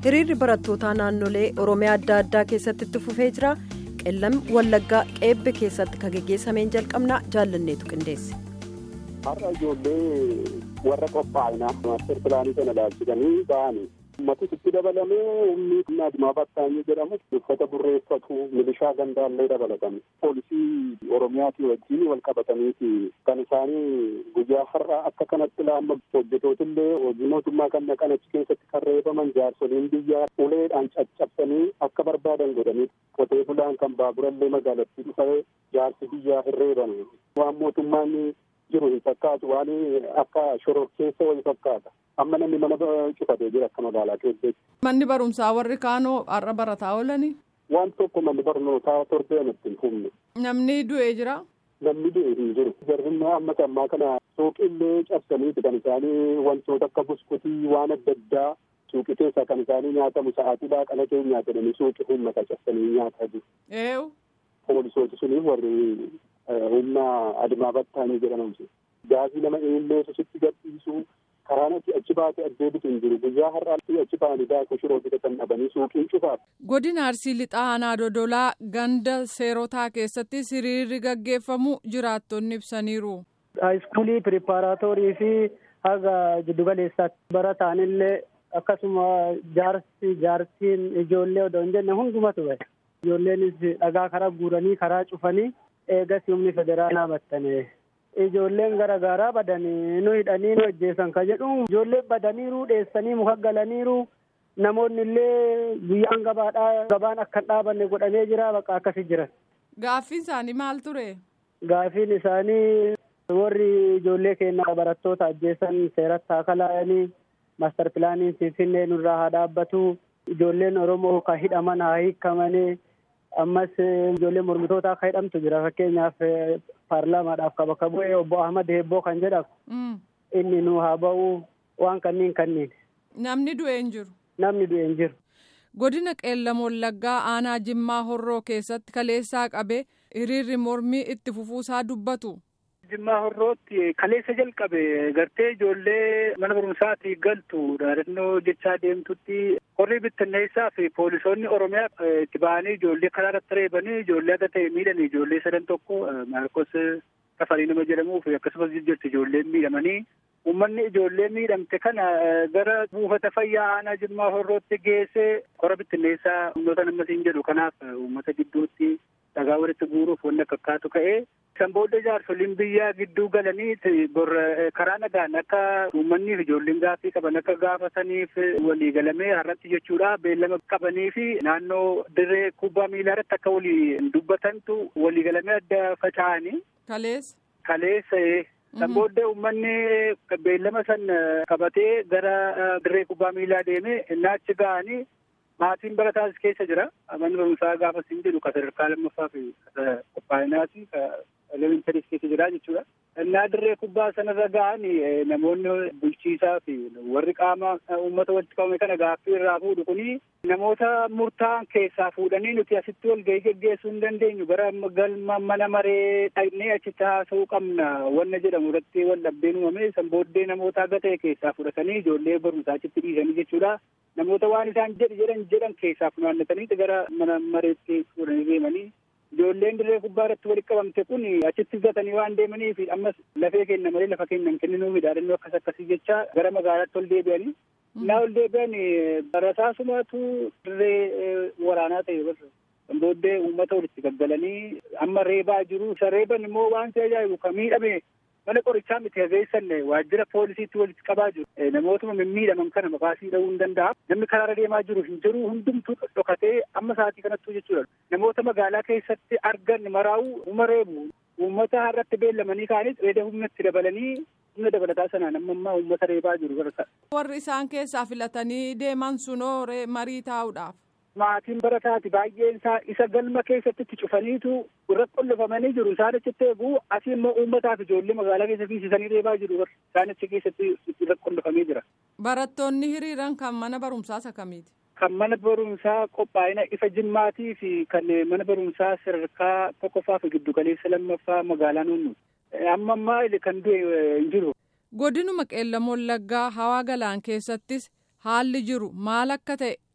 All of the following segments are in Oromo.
hiriirri barattootaa naannolee oromiyaa adda addaa keessatti itti fufee jira qellam wallaggaa qeebbe keessatti kan geggeessameen jalqabnaa jaallanneetu qindeesse. har'a ijoollee warra qophaa'inaa maaster pilaanii kana ilaalchisanii ba'anii ummati itti dabalamee humni humna adimaa battaanii jedhamu uffata burreeffatu milishaa gandaallee dabalatame poolisii oromiyaatii wajjin wal qabataniiti kan isaanii guyyaa har'a akka kanatti ilaalla hojjetootillee hojii mootummaa kan naqan achi keessatti kan reebaman jaarsoliin biyyaa uleedhaan caccabsanii akka barbaadan godhanii qotee bulaan kan baaburallee magaalattii dhufee jaarsi biyyaa hin reebame waan mootummaan jiru hin fakkaatu waan akka shororkeessa wayii fakkaata amma namni mana cufatee jira akka magaalaa keessatti. Manni barumsaa warri kaanoo har'a barataa oolanii. Waan tokko manni barnootaa torbeen ittiin humne. Namni du'ee jira. Namni du'e hin jiru. Jarrinna amma ammaa kana suuqillee cabsaniiti kan isaanii wantoota akka buskutii waan adda addaa suuqii keessaa kan isaanii nyaatamu sa'aatii kana keenya jedhanii suuqii uummata cabsanii nyaataa jiru. Eewu. Poolisooti suni warri humna adimaa battaanii jedhamamsu. Gaazii nama eenyuutu sitti gadhiisu karaan achi achi baatee addeebitu hin jiru guyyaa har'aatti achi ba'anii daakuu shiroo bitatan dhabanii suuqiin cufaaf. Godina Arsii Lixaa Aanaa Dodolaa ganda seerotaa keessatti hiriirri gaggeeffamu jiraattonni ibsaniiru. Haayiskuulii piripaaraatoorii fi haga jiddugaleessaatti barataanillee akkasuma jaarsi jaartiin ijoollee odoo hin jenne hundumatu bahe. Ijoolleenis dhagaa karaa guuranii karaa cufanii eegas humni federaalaa battane. Ijoolleen garaagaraa badanii nu hidhanii nu ajjeesan ka jedhu ijoolleen badaniiru dheessanii muka galaniiru namoonni illee guyyaan gabaadhaa gabaan akka hin dhaabanne godhamee jira bakka akkasi jiran. Gaaffiin isaanii maal ture? Gaaffiin isaanii warri ijoollee keenya barattoota ajjeesan seeratti haa kalaayanii maastar pilaaniin finfinnee nurraa haa dhaabbatu ijoolleen Oromoo kan hidhaman haa hiikamanii. ammas ijoolleen mormitoota akka hidhamtu jira fakkeenyaaf paarlaamaadhaaf kan bakka bu'ee obbo Ahmad Heebboo kan jedhamu inni nu haa ba'u waan kanniin kanniin. Namni du'e hin jiru. Namni du'e hin jiru. Godina Qeellam Wallaggaa aanaa Jimmaa Horroo keessatti kaleessaa qabee hiriirri mormii itti fufuusaa dubbatu. Jimmaa Horrootti kaleessa jalqabe gartee ijoollee mana barumsaatti galtu dhaadannoo jechaa deemtutti horrii bittinneessaa fi poolisoonni Oromiyaa itti ba'anii ijoollee karaa irratti reebanii ijoollee akka ta'e miidhan ijoollee sadan tokko Maarkos Tafarii nama jedhamuu fi akkasumas jirti ijoolleen miidhamanii uummanni ijoollee miidhamte kana gara buufata fayyaa aanaa Jimmaa Horrootti geessee kora bittinneessaa humnoota nammasiin jedhu kanaaf uummata gidduutti dhagaa walitti guuruuf wanni akka akkaatu ka'ee kan booda jaarsoliin biyyaa gidduu galanii karaa nagaan akka uummanniif ijoolleen gaaffii qaban akka gaafataniif walii galamee har'atti jechuudha beellama qabanii fi naannoo dirree kubbaa miilaa irratti akka walii dubbatantu walii galamee adda faca'anii. Kaleessa. Kaleessa kan booda uummanni beellama san qabatee gara dirree kubbaa miilaa deemee naachi ga'anii maatiin barataas keessa jira manni barumsaa gaafa siin jedhu ka sadarkaa lammaffaa fi qophaa'inaati ka elementaris keessa jira jechuudha. Innaa dirree kubbaa sanarra ga'an namoonni bulchiisaa fi warri qaama uummata walitti qabame kana gaaffii irraa fuudhu kuni namoota murtaa'an keessaa fuudhanii nuti asitti wal gahii geggeessuu hin dandeenyu gara galma mana maree dhaqnee achitti haasa'uu qabna wanna jedhamu irratti wal dhabdeen uumame san booddee namoota aga ta'e keessaa fudhatanii ijoollee barumsaa achitti dhiisanii jechuudha. Namoota waan isaan jedhi jedhan jedhan keessaa funaannatanii gara mana mareetti fuudhanii deemanii ijoolleen dirree kubbaa irratti walitti qabamte kun achitti gatanii waan deemaniif ammas lafee kenna malee lafa kennan kenninuu midhaadannoo akkas akkasii jecha gara magaalaatti ol deebi'anii. Naa ol deebi'an barasaasumatu dirree waraanaa ta'e barra. Booddee uummata walitti gaggalanii amma reebaa jiru. Isa reeban immoo waan si ajaa'ibu kan miidhame mana qorichaa miti hageessan waajjira poolisiitti walitti qabaa jiru. Namootuma mimmiidhaman kana maqaasii dha'uu hin danda'a. Namni karaarra deemaa jiru hin jiru hundumtuu dhokatee amma sa'aatii kanattuu jechuudha. Namoota magaalaa keessatti argan maraa'u uma reebu. Uummata har'atti beellamanii ka'anis reeda humnatti dabalanii humna dabalataa sanaan amma ammaa uummata reebaa jiru barata. Warri isaan keessaa filatanii deeman sunoo marii taa'uudhaaf. Maatiin barataati baay'een isaa isa galma keessatti itti cufaniitu irra qollifamanii jiru isaan achitti eegu asii immoo uummataaf ijoollee magaalaa keessa fiisisanii reebaa jiru isaan achi keessatti irra qollifamee jira. Barattoonni hiriiran kan mana barumsaa isa kamiiti? Kan mana barumsaa qophaa'ina ifa jimmaatii fi kan mana barumsaa sadarkaa tokkoffaa fi giddugaleessa lammaffaa magaalaa nuunnu. Amma ammaa kan du'e hin jiru. Godinuma qeellam wallaggaa hawaa galaan keessattis haalli jiru maal akka ta'e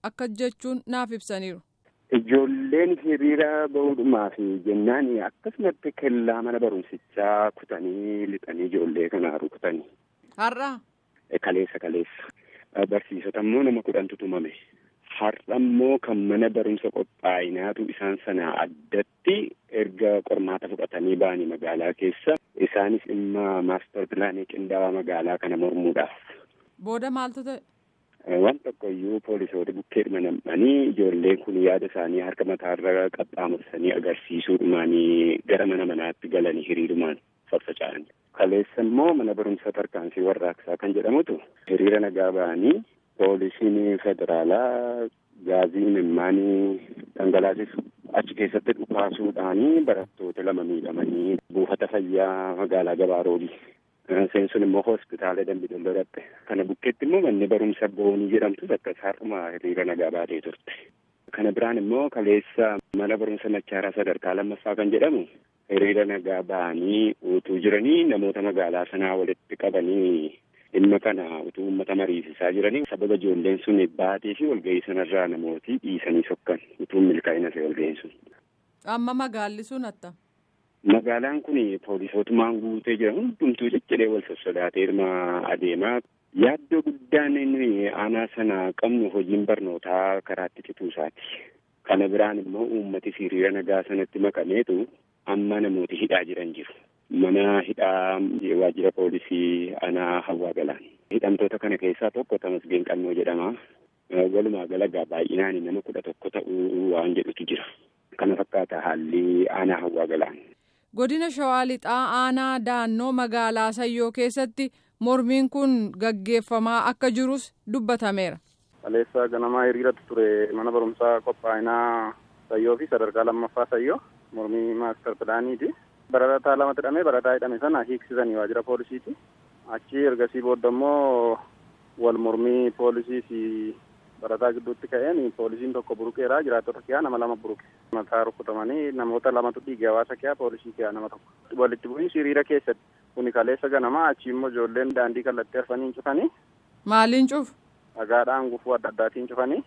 akka jechuun naaf ibsaniiru. Ijoolleen hiriira bahuudhumaaf jennaan akkasumatti kellaa mana barumsichaa kutanii lixanii ijoollee kanaa rukutanii. Har'a. Kaleessa kaleessa barsiisota immoo nama kudhantu tumame. Har'a immoo kan mana barumsa qophaa'inaatu isaan sana addatti erga qormaata fudhatanii ba'anii magaalaa keessa isaanis dhimma maastar pilaanii qindaa'aa magaalaa kana mormuudhaaf. Booda maaltu ta'e? Waan tokko iyyuu poolisoota bukkeedhuma nam'anii ijoolleen kun yaada isaanii harka mataarra qaxxaamursanii agarsiisuudhumaanii gara mana manaatti galanii hiriirumaan faffaca'an. Kaleessa immoo mana barumsa tarkaanfii warraaqsaa kan jedhamutu hiriira nagaa ba'anii poolisiin federaalaa gaazii imimmaanii dhangalaasisu achi keessatti dhukaasuudhaanii barattoota lama miidhamanii buufata fayyaa magaalaa Gabaaroodhi. Seensuun immoo hospitaala Dambidolloo dhaqxe. Kana bukkeetti immoo manni barumsa boonii jedhamtu bakka har'uma hiriira nagaa baatee turte. Kana biraan immoo kaleessa mana barumsa machaaraa sadarkaa lammaffaa kan jedhamu hiriira nagaa ba'anii utuu jiranii namoota magaalaa sanaa walitti qabanii dhimma kana utuu uummata mariisisaa jiranii sababa ijoolleen sun baatee fi walgahii sanarraa namooti dhiisanii sokkan utuu milkaa'ina ta'e walgahiin sun. Amma magaalli sun atta. Magaalaan kun poolisootumaan guutee jira hundumtuu cicciree wal sossodaatee irma adeemaa yaaddoo guddaan inni aanaa sana qabnu hojiin barnootaa karaatti cituusaati. Kana biraan immoo uummati hiriira nagaa sanatti makameetu amma namooti hidhaa jiran jiru. Mana hidhaa waajjira poolisii aanaa hawaa galaan. Hidhamtoota kana keessaa tokko Tamasgeen Qannoo jedhama. Walumaa galagaa baay'inaan nama kudha tokko ta'uu waan jedhutu jira. Kana fakkaata haalli aanaa hawaa galaan. Godina Shawaa Lixaa aanaa daannoo magaalaa Sayyoo keessatti mormiin kun gaggeeffamaa akka jirus dubbatameera. Kaleessa ganamaa hiriiratu ture mana barumsaa qophaa'inaa Sayyoo fi sadarkaa lammaffaa Sayyoo mormii maastar pilaaniiti. Barataa lama hidhamee barataa hidhame sana hiiksisanii waajjira poolisiiti. Achi ergasii booda immoo wal mormii poolisii fi barataa gidduutti ka'een poolisiin tokko buruqeera jiraattota kiyaa nama lama buruqe. Mataa rukutamanii namoota lamatu dhiige hawaasa kiyaa poolisii kiyaa nama tokko. Walitti bu'iinsi hiriira keessatti kuni kaleessa ganamaa achi immoo ijoolleen daandii kallattii arfanii cufanii. Maaliin cufu? Dhagaadhaan gufuu adda addaatiin cufanii.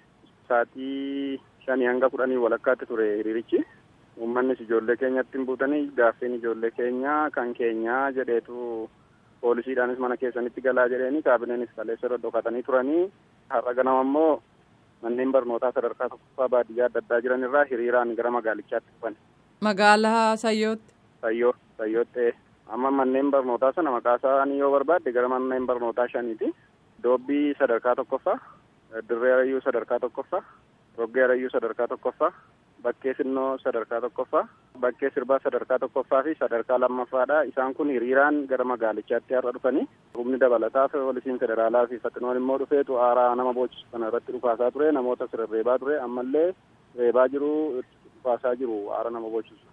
Saatii shanii hanga kudhanii walakkaatti ture hiriirichi. Uummannis ijoollee keenyatti hin buutanii gaaffiin ijoollee keenyaa kan keenyaa jedheetu poolisiidhaanis mana keessanitti galaa jedheeni kaabineenis kaleessa dhodhokatanii turanii har'a ganama immoo manneen barnootaa sadarkaa tokkoffaa baadiyyaa adda addaa jiran irraa hiriiraan gara magaalichaatti dhufan. Magaalaa Sayyootti. Sayyoo Sayyootti amma manneen barnootaa sana maqaa isaanii yoo barbaadde gara manneen barnootaa shaniiti. Doobbii sadarkaa tokkoffaa, Dirree Arayyuu sadarkaa tokkoffaa, Roggee Arayyuu sadarkaa tokkoffaa, Bakkee Sinnoo sadarkaa tokkoffaa, Bakkee Sirbaa sadarkaa tokkoffaa fi sadarkaa lammaffaadha. Isaan kun hiriiraan gara magaalichaatti har'a dhufanii humni dabalataa poolisiin federaalaa fi faxinoon immoo dhufeetu aaraa nama boochisu kana irratti dhufaasaa ture namoota sirreebaa ture ammallee reebaa jiru dhufaasaa jiru aara nama boochisu.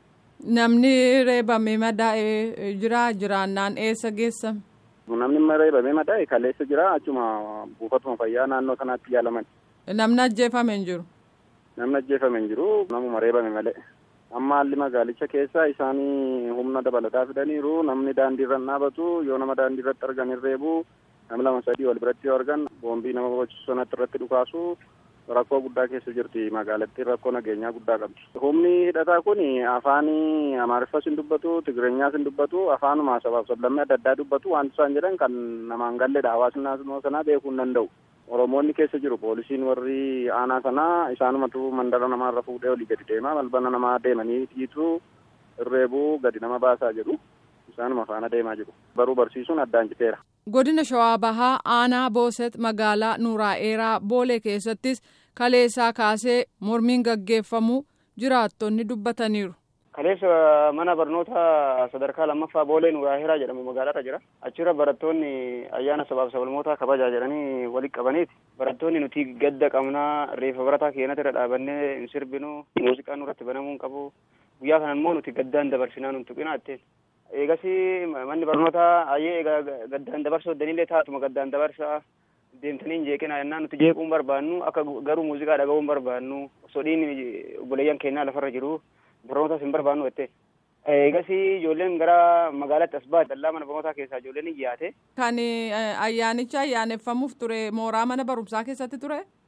Namni reebamee madaa'ee jira jiraannaan eessa geessame? Namni reebamee madaa'e kaleessa jira achuma buufatuma fayyaa naannoo sanaatti yaalaman. Namni ajjeefame hin jiru. Namni ajjeefame hin jiru namuma reebame malee. Amma haalli magaalicha keessa isaanii humna dabalataa fidaniiru namni daandii irra dhaabatu yoo nama daandii irratti argan hin reebu namni lama sadii wal biratti yoo argan boombii nama barbaachisu sanatti irratti dhukaasu rakkoo guddaa keessa jirti magaalattiin rakkoo nageenyaa guddaa qabdi. Humni hidhataa kun afaan amaariffas hin dubbatu tigireenyaas hin dubbatu afaanuma sabaaf sablammii adda addaa dubbatu wanti isaan jedhan kan namaan galleedha hawaasni naannoo sanaa beekuu hin danda'u. Oromoonni keessa jiru poolisiin warri aanaa sanaa isaanumatu mandara namaarra fuudhee olii gadi deema balbala namaa deemanii dhiitu irreebuu gadi nama baasaa jedhu isaanuma faana deemaa jiru baruu barsiisuun addaan citeera. Godina Shawaa Bahaa aanaa Booset magaalaa Nuuraa'eeraa Boolee keessattis kaleessaa kaasee mormiin gaggeeffamu jiraattonni dubbataniiru. Kaleessa mana barnoota sadarkaa lammaffaa Boolee Nuuraa'eeraa jedhamu magaalaarra jira. Achirra barattoonni ayyaana sabaaf sablammoota kabajaa jedhanii walitti qabaniiti. Barattoonni nuti gadda qabnaa reefa barataa keenyatti irra dhaabannee hin sirbinu muuziqaan nurratti banamuu hin qabu. Guyyaa kana immoo nuti gaddaan dabarsinaa nun tuqina jetteen. Eegas manni barnootaa ayyee egaa gaddaan dabarsoo danillee taatuma gaddaan dabarsaa deemtanii hin jeeqina jennaan nuti jeequun barbaannu akka garuu muuziqaa dhaga'uun barbaannu sodhiin obboleeyyan keenyaa lafarra jiru barnootaas hin barbaannu jette. Eegas ijoolleen gara magaalaatti as baate dallaa mana barnootaa keessaa ijoolleen hin yaate. Kan ayyaanicha ayyaaneffamuuf ture mooraa mana barumsaa keessatti ture?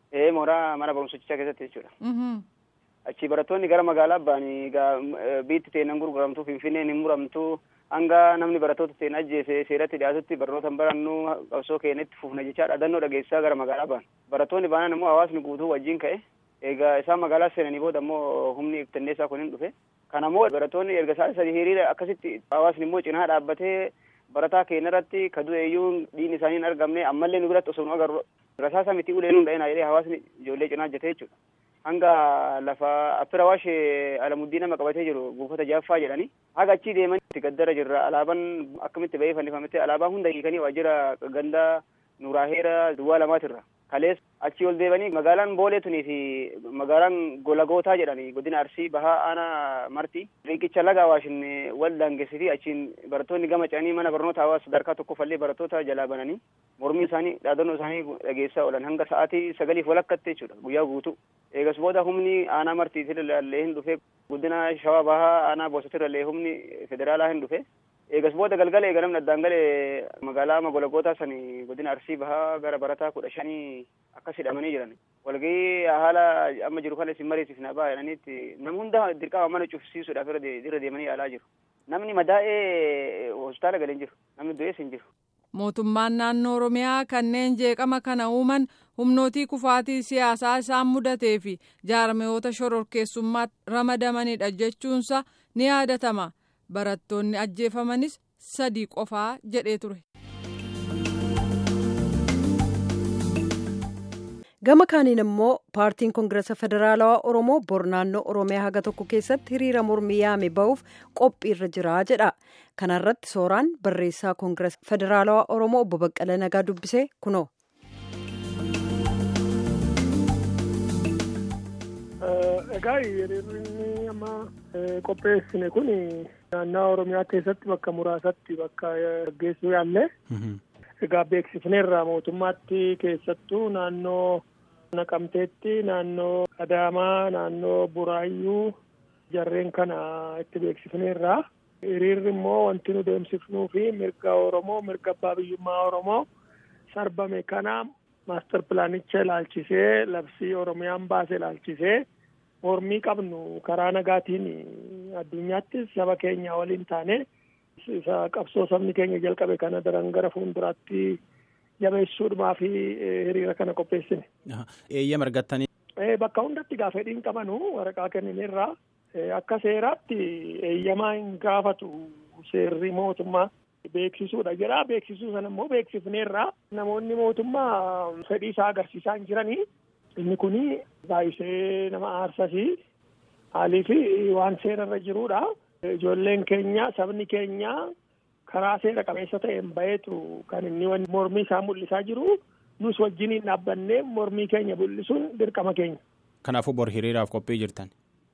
ee mooraa mana barumsichaa keessatti jechuudha. Achi barattoonni gara magaalaa ba'anii egaa biitti teenan gurguramtu finfinneen hin muramtu hanga namni barattoota teen ajjeese seeratti dhiyaatutti barnoota barannu qabsoo keenyatti fufna jechaa dhaadannoo dhageessisaa gara magaalaa ba'an. Barattoonni baanan immoo hawaasni guutuu wajjin ka'e egaa isaan magaalaa seenanii booda immoo humni ibtanneessaa kun hin dhufe. Kana immoo barattoonni erga isaan sadii hiriira akkasitti hawaasni immoo cinaa dhaabbatee barataa keenya irratti ka du'e iyyuu dhiigni isaanii hin argamne ammallee nu biratti osoo nu agarru rasaasa miti ulee nu dha'ina jedhee hawaasni ijoollee cinaa hojjetee jechuudha. Hanga lafa affira waashee alamuddii nama qabatee jiru buufata jaaffaa jedhani haga achii deeman itti gaddara jirra alaabaan akkamitti ba'ee fannifametti alaabaa hunda hiikanii waajjira ganda nuraaheera duwwaa lamaatirra kalees achii ol deebanii magaalaan boolee tunii fi magaalaan golagootaa jedhani godina arsii bahaa aanaa marti riqicha laga awaashin wal daangessiti achiin barattoonni gama ce'anii mana barnoota hawaasa sadarkaa tokkoffallee barattoota jalaa bananii mormii isaanii dhaadannoo isaanii dhageessaa oolan hanga sa'aatii sagaliif walakkatti jechuudha guyyaa guutuu eegas booda humni aanaa martiitirrallee hin dhufe guddina shawaa bahaa aanaa boosatirrallee humni federaalaa hin dhufe eegas booda galgala eega namni addaan galee magaalaa magolagootaa sani godina arsii bahaa gara barataa kudha shanii akkas hidhamanii jiran walgahii haala amma jiru kana isin mariisifna ba'a jedhaniitti nam hunda dirqama mana cufsiisuudhaaf irra deemanii yaalaa jiru namni madaa'ee hospitaala galee hin jiru namni du'ees hin jiru. Mootummaan naannoo Oromiyaa kanneen jeeqama kana uuman humnootii kufaatii siyaasaa isaan mudatee fi jaarmiyoota shororkeessummaatti ramadamanidha jechuunsa ni yaadatama. Barattoonni ajjeefamanis sadii qofaa jedhee ture. Gama kaaniin immoo paartiin koongirasa federaalawaa Oromoo bor naannoo Oromiyaa haga tokko keessatti hiriira mormii yaame ba'uuf qophiirra jira jedha. Kana irratti sooraan barreessaa koongirasa federaalawaa Oromoo obbo Baqqala Nagaa dubbisee kunoo. Egaa hiriirri amma qopheessine kun naannoo Oromiyaa keessatti bakka muraasatti bakka gaggeessuu yaalle. Egaa beeksifneerra mootummaatti keessattuu naannoo Naqamteetti, naannoo Adaamaa, naannoo Buraayyuu jarreen kana itti beeksifneerra. Hiriirri immoo wanti nu deemsifnuu fi mirga Oromoo, mirga abbaa biyyummaa Oromoo sarbame kana maaster pilaanicha ilaalchisee labsii Oromiyaan baase ilaalchisee mormii qabnu karaa nagaatiin addunyaattis saba keenya waliin taane isa qabsoo sabni keenya jalqabe kana daran gara fuulduraatti jabeessuudhumaa fi hiriira kana qopheessine. Eeyyama argattanii. Bakka hundatti gaafa fedhiin qabanu waraqaa kennineerra akka seeraatti eeyyamaa hin gaafatu seerri mootummaa beeksisuudha jedha beeksisuu sana immoo beeksifneerra namoonni mootummaa fedhii isaa agarsiisaa hin jiranii inni kuni baay'isee nama aarsasii haalii fi waan seerarra jiruudha. Ijoolleen keenya sabni keenya karaa seera qabeessa ta'een baheetu kan inni mormii isaa mul'isaa jiru nus wajjiniin dhaabbannee mormii keenya mul'isuun dirqama keenya. Kanaafuu bor hiriiraaf qophii jirtan.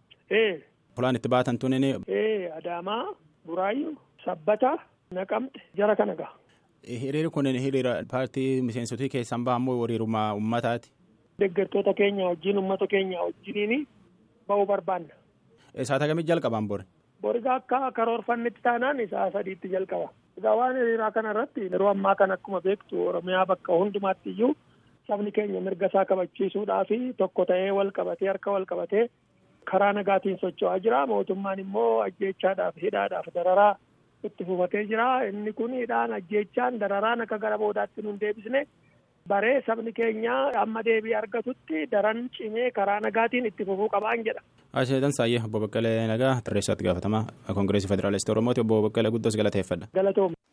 Ee. Fulaan itti baatan tun inni. Ee Adaamaa, Buraayyuu, Sabbata, Naqamte jara kana gaha. Hiriirri kun hiriira paartii miseensotii keessan bahan moo hiriirummaa uummataati? Deeggartoota keenya wajjin uummata keenya wajjiniin ba'uu barbaanna. Saata kamii jalqaban bori? Boriga akka karoorfannetti taanaan isaa sadiitti jalqaba. Egaa waan hiriiraa kana irratti yeroo ammaa kana akkuma beektu Oromiyaa bakka hundumaatti iyyuu sabni keenya mirga isaa kabachiisuudhaa fi tokko ta'ee wal qabatee harka wal qabatee karaa nagaatiin socho'aa jira. Mootummaan immoo ajjeechaadhaaf hidhaadhaaf dararaa itti fufatee jira. Inni kun hidhaan ajjeechaan dararaan akka gara boodaatti nun deebisne baree sabni keenya amma deebii argatutti daran cimee karaa nagaatiin itti fufuu qabaan jedha. Asheetan Saayyee obbo Baqqalee Nagaa tarreessaatti gaafatamaa Koongireesii Federaalistii Oromooti obbo Baqqalee guddoos galateeffadha. Galatooma.